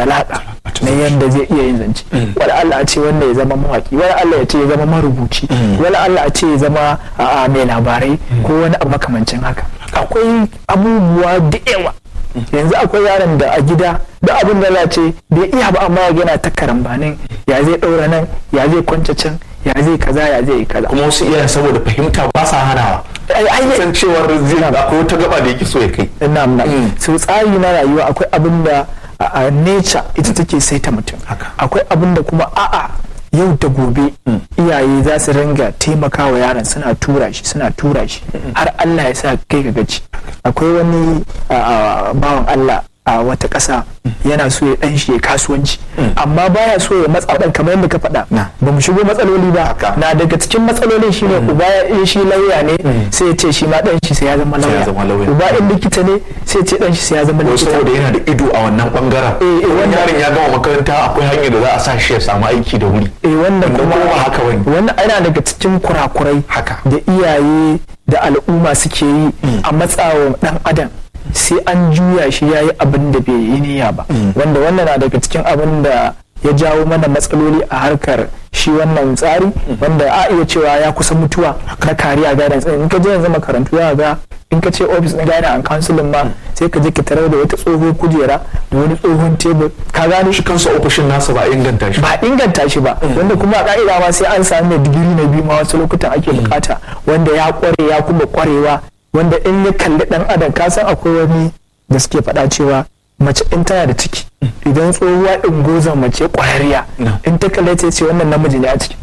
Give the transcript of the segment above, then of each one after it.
zalaka na yadda zai iya yin zance wani Allah a ce wanda ya zama mawaki wani Allah ya ce ya zama marubuci wani Allah a ce ya zama a mai labarai ko wani abu makamancin haka akwai abubuwa da yawa yanzu akwai yaron da a gida da abin da za ce bai iya ba amma yana ta karambanin ya zai ɗaura nan ya zai kwance can ya zai kaza ya zai yi kaza kuma wasu iyayen saboda fahimta ba sa hanawa ai ai san cewar zai akwai wata gaba da yake so ya kai ina na so tsari na rayuwa akwai abin da a a nature ita take saita mutum Haka. akwai abin da kuma a'a yau da gobe iyaye za su ringa taimakawa yaron suna tura shi suna tura shi har Allah ya sa kai ka gaci akwai wani a, a, bawan Allah a wata ƙasa yana so ya ɗan shi ya kasuwanci amma baya so ya matsa ɗan kamar yadda ka faɗa Na. ba mu shigo matsaloli ba Haka. na daga cikin matsalolin shine uba ya shi lauya ne sai ya ce shi ma ɗan shi sai ya zama Sai ya lauya zama lauya. uba in likita ne sai ya ce ɗan shi sai ya zama ko likita saboda yana da ido a wannan bangaren Eh, eh, wani wannan- yaron ya gama makaranta akwai hanyar da za a sa shi ya samu aiki da wuri eh wannan Wanda kuma kuma ba haka bane. wannan yana daga cikin kurakurai Haka. da iyaye da al'umma suke yi a matsawa dan adam sai an juya shi yayi abin da bai yi niyya ba wanda wannan na daga cikin abin da ya jawo mana matsaloli a harkar shi wannan tsari wanda a iya cewa ya kusa mutuwa na kariya guidance in ka je yanzu makarantu za ga in ka ce office na guidance and counseling ma sai ka je ka tarar da wata tsohon kujera da wani tsohon tebur ka gane shi kansa ofishin nasa ba a inganta shi ba inganta shi ba wanda kuma a ka'ida ma sai an sami mai digiri na biyu ma wasu lokutan ake bukata wanda ya kware ya kuma kwarewa wanda in ya kalli dan adam ka san akwai wani da suke faɗa cewa mace in tana da ciki idan tsohuwa in gozan mace kwararriya No. in ta kalle ta ce wannan namiji ne a ciki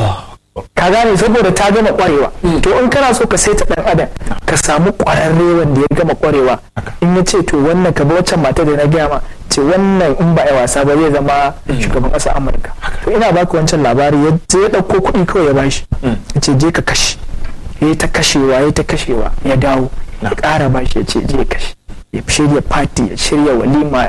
ka gane saboda ta gama kwarewa to in kana so ka saita dan adam ka samu kwararre wanda ya gama kwarewa in ya ce to wannan ka bi waccan mata da na gaya ma ce wannan in ba a wasa ba zai zama shugaban ƙasar amurka to ina baka wancan labari ya je ya ɗauko kuɗi kawai ya bashi ya ce je ka kashe ya yi ta kashewa ya yi ta kashewa ya dawo ya ƙara bashi ya ce je ya kashe ya shirya fati ya shirya walima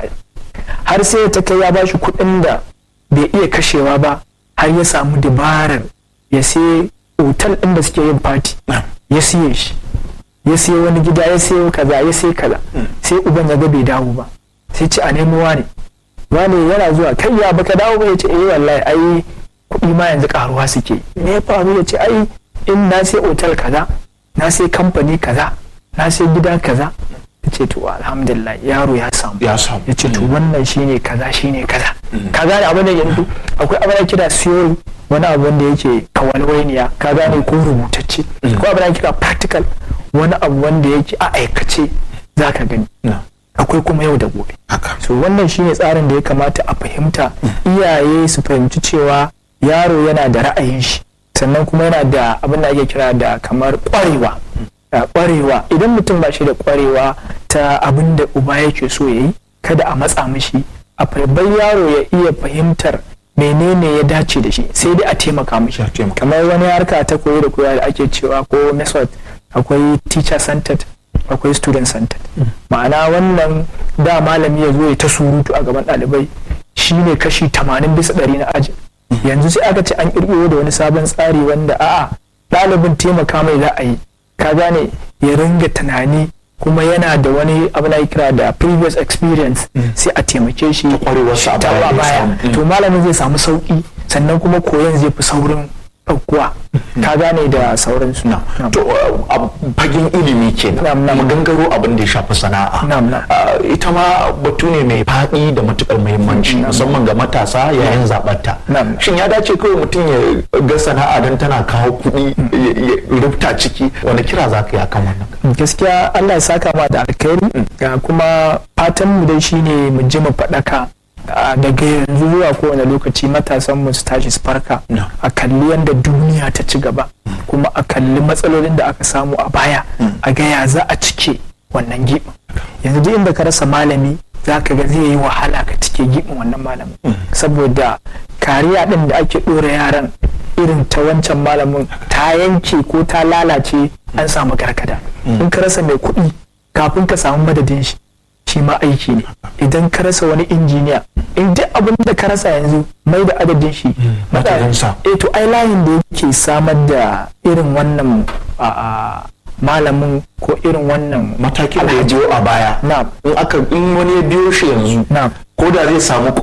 har sai ta kai ya bashi kuɗin da bai iya kashewa ba har ya samu dabarar ya sai otal ɗin da suke yin fati ya siye shi ya siya wani gida ya siya kaza ya siya kaza sai uban ya ga bai dawo ba sai ce a nemo wane wane yana zuwa kai ya baka dawo ba ya ce eh wallahi ai kuɗi ma yanzu karuwa suke me ya faru ya ce ai in na sai otal kaza na sai kamfani kaza na sai gida kaza ya ce to alhamdulillah yaro ya samu ya samu ya ce to wannan shine kaza shine kaza ka gane abin da yanzu akwai abin da kira theory wani abu wanda yake kawalwainiya ka gane ko rubutacce ko abin da kira practical wani abu wanda yake a aikace za ka gani Na. akwai kuma yau da gobe haka so wannan shine tsarin da ya kamata a fahimta iyaye su fahimci cewa yaro yana da ra'ayin shi sannan kuma yana da abin da ake kira da kamar kwarewa Uh, kwarewa idan mutum ba shi da kwarewa ta abin da uba yake so ya yi kada a matsa mishi a bar yaro ya iya fahimtar menene ya dace da shi sai dai a taimaka mishi Ya taimaka. kamar wani harka ta koyo da koya da ake cewa ko method akwai teacher centered akwai student centered ma'ana wannan da malami ya zo ya ta surutu a gaban ɗalibai shine kashi 80 bisa ɗari na aji yanzu sai aka ce an ƙirƙiro da wani sabon tsari wanda a'a ɗalibin taimaka mai za a yi ka gane ya ringa tunani kuma yana da wani abu na kira da previous experience sai a taimake shi kwarewarsa a ta baya a ya baya samu. Mm. to malamin zai samu sauki sannan kuma koyon zai fi saurin ɗaukuwa ka gane da sauransu na to uh, a fagen ilimi kenan Na'am, na'am. mu gangaro abin da ya shafi sana'a Na'am, na'am. Uh, ita ma batu ne mai faɗi da matukar muhimmanci musamman ga matasa yayin zaɓarta Na'am. shin ya dace kawai mutum ya ga sana'a don tana kawo kuɗi ya- ya rufta ciki wani kira za ka yi akan wannan gaskiya Allah ya saka ma da alkhairi ga kuma fatan mu dai shine mu ji mu faɗaka a, daga yanzu zuwa kowane lokaci matasan mu su tashi su farka No. a kalli yadda duniya ta ci gaba kuma a kalli matsalolin da aka samu a baya a ga ya za a cike wannan gibin yanzu duk inda ka rasa malami za ka ga zai yi wahala ka cike gibin wannan malamin saboda kariya din da ake ɗora yaran irin ta wancan malamin ta yanke ko ta lalace an samu gargada in ka rasa mai kuɗi kafin ka samu madadin shi shi ma aiki ne idan ka rasa wani injiniya in duk abin da ka rasa yanzu mai da adadin shi madadinsa. eh to ai layin da yake samar da irin wannan a, a, malamin ko irin wannan matakin da ya biyo a baya na in aka in wani ya biyo shi yanzu na ko da zai samu